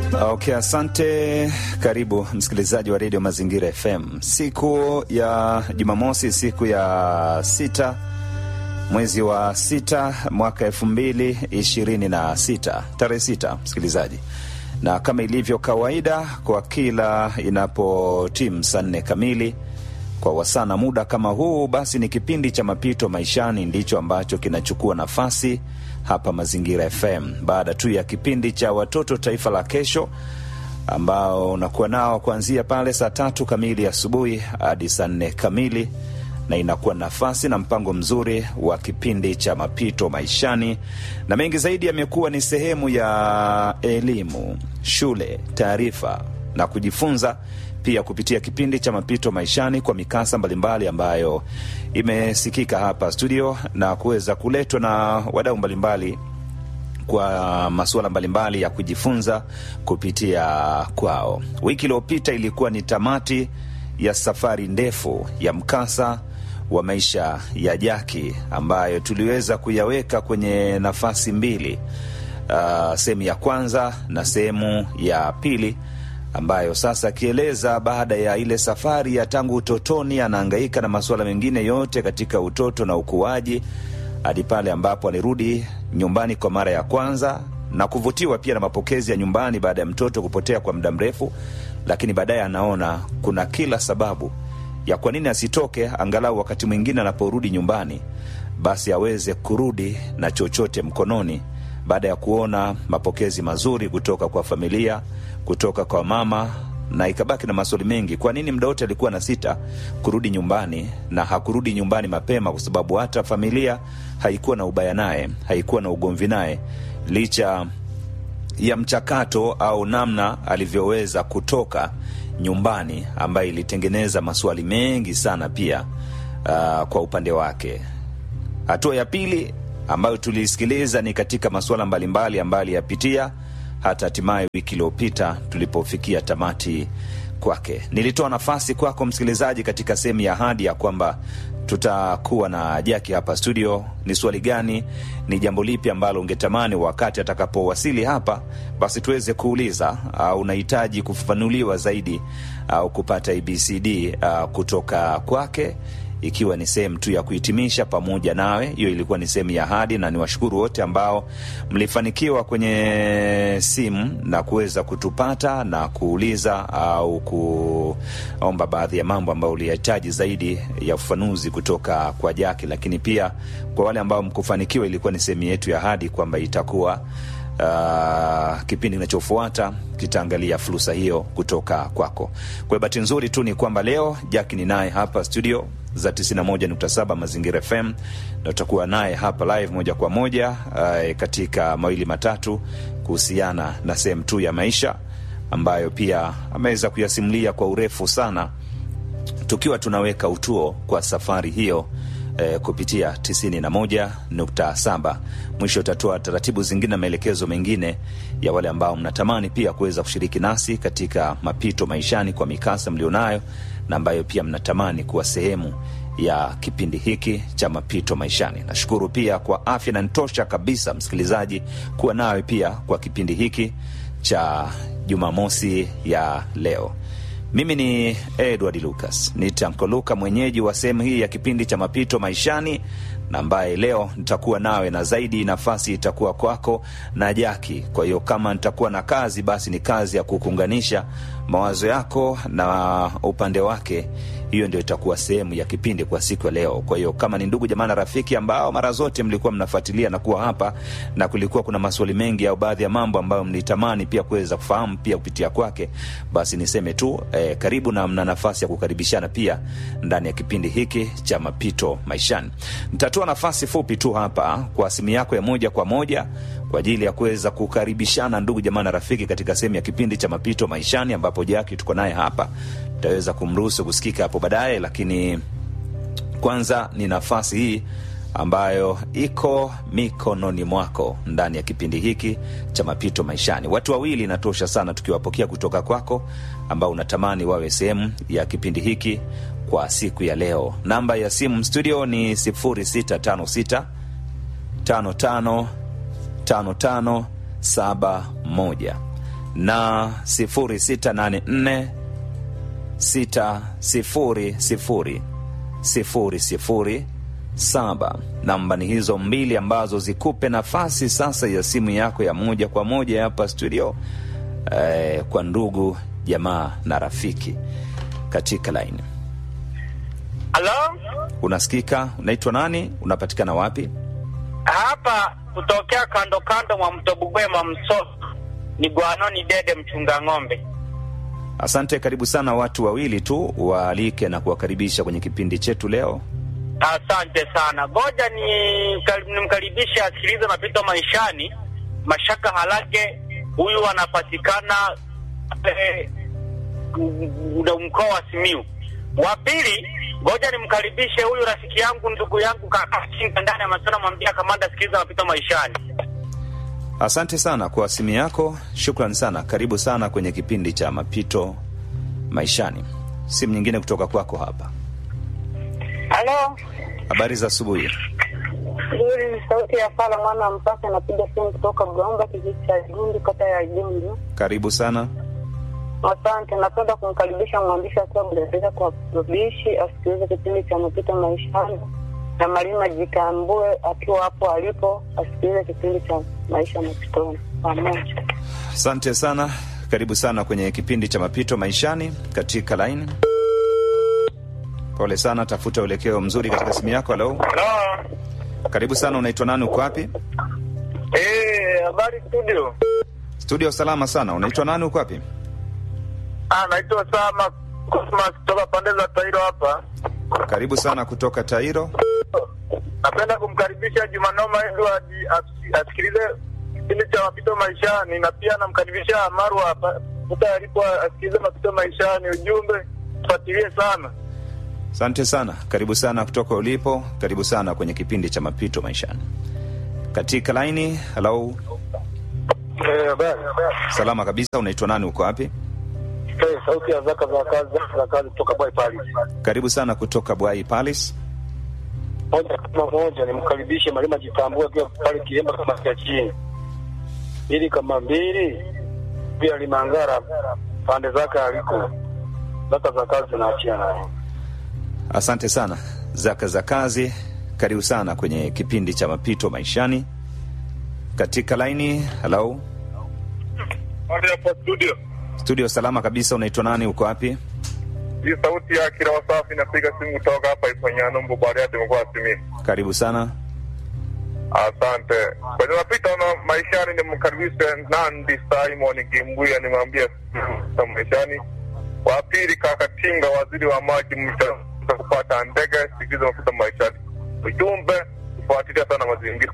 Okay, asante. Karibu msikilizaji wa redio Mazingira FM. Siku ya Jumamosi, siku ya sita mwezi wa sita mwaka elfu mbili ishirini na sita tarehe sita, msikilizaji, na kama ilivyo kawaida kwa kila inapotimu saa nne kamili kwa wasana muda kama huu, basi ni kipindi cha mapito maishani ndicho ambacho kinachukua nafasi hapa Mazingira FM baada tu ya kipindi cha watoto taifa la kesho ambao unakuwa nao kuanzia pale saa tatu kamili asubuhi hadi saa nne kamili na inakuwa nafasi na mpango mzuri wa kipindi cha mapito maishani, na mengi zaidi yamekuwa ni sehemu ya elimu, shule, taarifa na kujifunza pia kupitia kipindi cha mapito maishani kwa mikasa mbalimbali ambayo imesikika hapa studio na kuweza kuletwa na wadau mbalimbali kwa masuala mbalimbali ya kujifunza kupitia kwao. Wiki iliyopita ilikuwa ni tamati ya safari ndefu ya mkasa wa maisha ya Jaki ambayo tuliweza kuyaweka kwenye nafasi mbili, uh, sehemu ya kwanza na sehemu ya pili ambayo sasa akieleza baada ya ile safari ya tangu utotoni, anahangaika na masuala mengine yote katika utoto na ukuaji hadi pale ambapo alirudi nyumbani kwa mara ya kwanza na kuvutiwa pia na mapokezi ya nyumbani baada ya mtoto kupotea kwa muda mrefu, lakini baadaye anaona kuna kila sababu ya kwa nini asitoke, angalau wakati mwingine anaporudi nyumbani, basi aweze kurudi na chochote mkononi baada ya kuona mapokezi mazuri kutoka kwa familia, kutoka kwa mama, na ikabaki na maswali mengi. Kwa nini muda wote alikuwa na sita kurudi nyumbani na hakurudi nyumbani mapema? Kwa sababu hata familia haikuwa na ubaya naye, haikuwa na ugomvi naye, licha ya mchakato au namna alivyoweza kutoka nyumbani, ambayo ilitengeneza maswali mengi sana pia uh, kwa upande wake. Hatua ya pili ambayo tuliisikiliza ni katika masuala mbalimbali ambayo aliyapitia hata hatimaye wiki iliyopita tulipofikia tamati kwake. Nilitoa nafasi kwako msikilizaji katika sehemu ya ahadi ya kwamba tutakuwa na Jaki hapa studio. Ni swali gani, ni jambo lipi ambalo ungetamani wakati atakapowasili hapa, basi tuweze kuuliza, au unahitaji kufafanuliwa zaidi au kupata ABCD uh, kutoka kwake ikiwa ni sehemu tu ya kuhitimisha pamoja nawe. Hiyo ilikuwa ni sehemu ya ahadi, na niwashukuru wote ambao mlifanikiwa kwenye simu na kuweza kutupata na kuuliza au kuomba baadhi ya mambo ambayo ulihitaji zaidi ya ufafanuzi kutoka kwa Jaki. Lakini pia kwa wale ambao mkufanikiwa, ilikuwa ni sehemu yetu ya ahadi kwamba itakuwa Uh, kipindi kinachofuata kitaangalia fursa hiyo kutoka kwako. Kwa bahati nzuri tu ni kwamba leo Jaki ni naye hapa studio za 91.7 Mazingira FM na tutakuwa naye hapa live moja kwa moja uh, katika mawili matatu kuhusiana na sehemu tu ya maisha ambayo pia ameweza kuyasimulia kwa urefu sana, tukiwa tunaweka utuo kwa safari hiyo eh, kupitia 91.7. Mwisho utatoa taratibu zingine na maelekezo mengine ya wale ambao mnatamani pia kuweza kushiriki nasi katika mapito maishani kwa mikasa mlionayo na ambayo pia mnatamani kuwa sehemu ya kipindi hiki cha mapito maishani. Nashukuru pia kwa afya na nitosha kabisa, msikilizaji, kuwa nawe pia kwa kipindi hiki cha Jumamosi ya leo. Mimi ni Edward Lucas, ni Tanko Luka, mwenyeji wa sehemu hii ya kipindi cha mapito maishani, na ambaye leo nitakuwa nawe, na zaidi nafasi itakuwa kwako na Jaki. Kwa hiyo kama nitakuwa na kazi, basi ni kazi ya kukuunganisha mawazo yako na upande wake. Hiyo ndio itakuwa sehemu ya kipindi kwa siku ya leo. Kwa hiyo kama ni ndugu jamaa na rafiki ambao mara zote mlikuwa mnafuatilia na kuwa hapa na kulikuwa kuna maswali mengi au baadhi ya mambo ambayo mlitamani pia kuweza kufahamu pia kupitia kwake, basi niseme tu eh, karibu na mna nafasi ya kukaribishana pia ndani ya kipindi hiki cha mapito maishani. Nitatoa nafasi fupi tu hapa kwa simu yako ya moja kwa moja kwa ajili ya kuweza kukaribishana ndugu jamaa na rafiki katika sehemu ya kipindi cha mapito maishani, ambapo Jaki tuko naye hapa, tutaweza kumruhusu kusikika hapo baadaye, lakini kwanza ni nafasi hii ambayo iko mikononi mwako ndani ya kipindi hiki cha mapito maishani. Watu wawili inatosha sana tukiwapokea kutoka kwako ambao unatamani wawe sehemu ya kipindi hiki kwa siku ya leo. Namba ya simu studio ni 0656 55 5571 na 0684 600 007. Namba ni hizo mbili ambazo zikupe nafasi sasa ya simu yako ya moja kwa moja hapa studio eh, kwa ndugu jamaa na rafiki katika laini. Halo, Unasikika? Unaitwa nani? Unapatikana wapi? hapa kutokea kando kando mwa mto Bugwema Msoso ni Gwanoni Dede mchunga ng'ombe. Asante, karibu sana. Watu wawili tu waalike na kuwakaribisha kwenye kipindi chetu leo. Asante sana, ngoja ni nimkaribishe asikilize mapito maishani. Mashaka Halage huyu anapatikana eh, m- mkoa wa Simiu. Wa pili, ngoja nimkaribishe huyu rafiki yangu ndugu yangu kaka Kinga ndani ya Masona, mwambia kamanda, sikiliza mapito maishani. Asante sana kwa simu yako, shukran sana. Karibu sana kwenye kipindi cha mapito maishani. Simu nyingine kutoka kwako hapa. Halo, Habari za asubuhi. hii ni sauti ya Fala mwana wa Mpasa, anapiga simu kutoka Gomba, kijiji cha Gundu, kata ya Gundu. Karibu sana. Asante, napenda kumkaribisha mwandishi akiwa Budaza kwa rubishi asikilize kipindi cha mapito maishani, na Malima Jitambue akiwa hapo alipo asikilize kipindi cha maisha mapitoni pamoja. Asante sana, karibu sana kwenye kipindi cha mapito maishani katika line. Pole sana, tafuta uelekeo mzuri katika simu yako. Halo, Halo. karibu sana. Unaitwa nani? Uko wapi? Eh, habari studio. Studio salama sana. Unaitwa nani? Uko wapi? Ah, naitwa Sama Cosmas kutoka pande za Tairo hapa. Karibu sana kutoka Tairo. Napenda kumkaribisha Jumanoma Edward as- asikilize kipindi cha mapito maishani, na pia namkaribisha Marwa hapa popote alipo asikilize mapito maishani. Ujumbe fuatilie sana. Asante sana, karibu sana kutoka ulipo. Karibu sana kwenye kipindi cha mapito maishani katika laini. Halo, Eh, habari. salama kabisa. Unaitwa nani? Uko wapi? Eh, sauti ya zaka za kazi zaka za kazi kutoka Boy Pali. Karibu sana kutoka Bwai Palace. Moja kama moja nimkaribishe Malima Jitambue akiwa pale Kiemba kama cha chini. Ili kama mbili pia Limangara pande zake aliko. Zaka za kazi naachia nayo. Asante sana zaka za kazi. Karibu sana kwenye kipindi cha mapito maishani katika laini. Halo, Hadi hapo studio. studio salama kabisa. Unaitwa nani? Uko wapi? Hii sauti ya kila wasafi napiga simu kutoka hapa Ifanyano Mbubariati mkoa wa Simiyu. Karibu sana. Asante. Kwenye mapito na maishani nimkaribishe Nandi Simon Gimbuya nimwambie sa maishani. Wa pili kaka Tinga waziri wa maji mta kupata ndege sikiza mapito maishani. Ujumbe kufuatilia sana mazingira.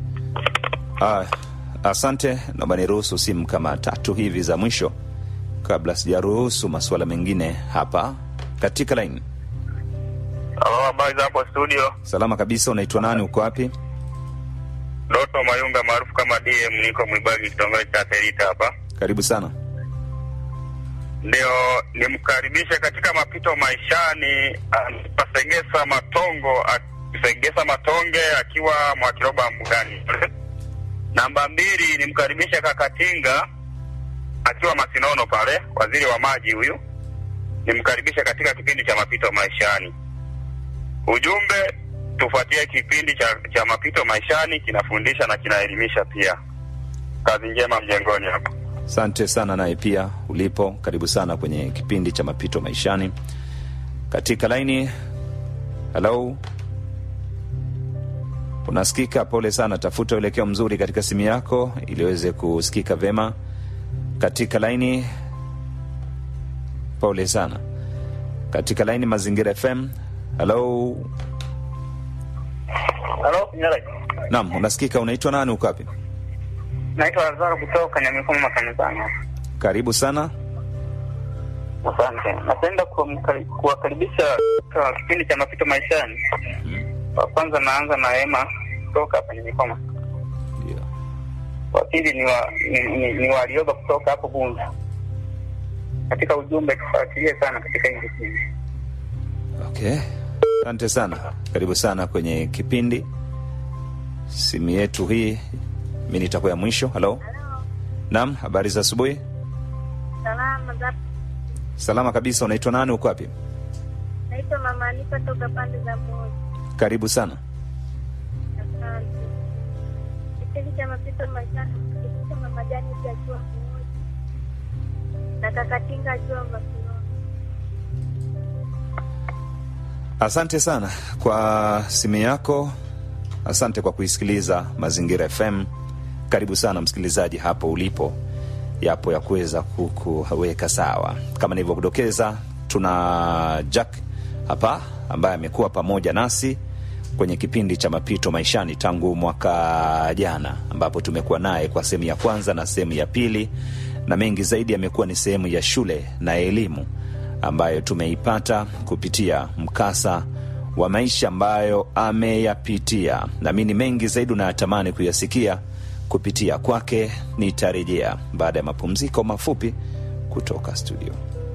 Ah, asante. Naomba niruhusu simu kama tatu hivi za mwisho kabla sijaruhusu masuala mengine hapa katika laini. Halo, habari za hapo studio. Salama kabisa. Unaitwa nani? Uko wapi? Doto Mayunga maarufu kama DM niko Mwibagi kitongoji cha Terita hapa. Karibu sana. ndio nimkaribishe katika mapito maishani pasegesa matongo pasegesa matonge akiwa mwakiroba mbugani namba mbili nimkaribishe kakatinga akiwa masinono pale waziri wa maji huyu nimkaribishe katika kipindi cha mapito maishani ujumbe tufuatie kipindi cha, cha mapito maishani kinafundisha na kinaelimisha pia kazi njema mjengoni hapo Asante sana naye pia ulipo, karibu sana kwenye kipindi cha mapito maishani katika laini. Halo, unasikika? Pole sana, tafuta uelekeo mzuri katika simu yako ili iweze kusikika vema katika laini. Pole sana katika laini Mazingira FM. Halo, Halo, Nyalai. naam, unasikika? Unaitwa nani? Uko wapi? Naitwa Lazaro kutoka Nyamifumo makanisani. Karibu sana. Asante. Napenda kuwamkari- kuwakaribisha kwa kipindi cha mapito maishani. Wa kwanza naanza na Ema kutoka hapa Nyamikoma. Ndio. Wa pili ni wa ni, ni, ni Walioba kutoka hapo Bunzu. Katika ujumbe tufuatilie sana katika hili kipindi. Okay, asante sana, karibu sana kwenye kipindi. Simu yetu hii mi nitakuwa ya mwisho. Halo, naam, habari za asubuhi. Salama za Salama kabisa. Unaitwa nani? Uko wapi? naitwa Mama Anifa toka pande za Moja. Karibu sana. Asante. Kipindi cha mapito maishani kipindi cha Mama Jani akiwa Moja na Kakatinga akiwa Makioni. Asante sana kwa simu yako, asante kwa kuisikiliza Mazingira FM. Karibu sana msikilizaji hapo ulipo, yapo ya kuweza kukuweka sawa. Kama nilivyokudokeza, tuna Jack hapa ambaye amekuwa pamoja nasi kwenye kipindi cha mapito maishani tangu mwaka jana, ambapo tumekuwa naye kwa sehemu ya kwanza na sehemu ya pili, na mengi zaidi yamekuwa ni sehemu ya shule na elimu ambayo tumeipata kupitia mkasa wa maisha ambayo ameyapitia. Naamini mengi zaidi unayatamani kuyasikia kupitia kwake. Nitarejea baada ya mapumziko mafupi kutoka studio.